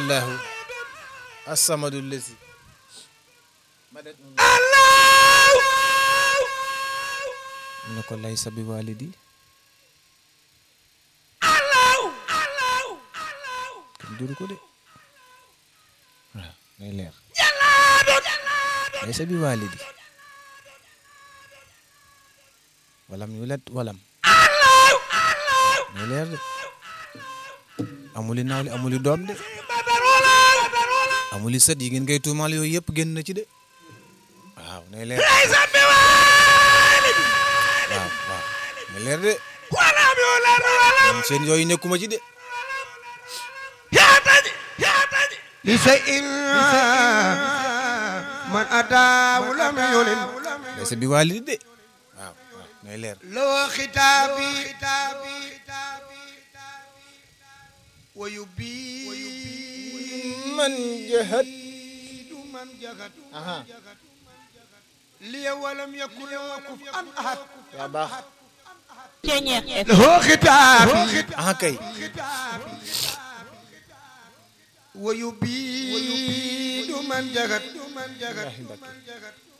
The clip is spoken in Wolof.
allahu assamadu lesi mu ne ko laysa bi walidi kenn juru ko de waaw day leer laysa bi walidi walam yulat walam day leer de amuli nawle amuli doom de amuli sët yi ngeen koy tuumaal yooyu yëpp génn na ci de waaw nay leer waaw waaw nay leer de man seen yooyu nekkuma ci de لشيء من أتاه لم يلم laysa bi walidi de waaw waaw nay leer لو ختابي ويبين man jahat من جهد aha لي ولم يكن له كفءا أحد yaa baax Ceñeex FM له ختابي aha kay ويبين من جهد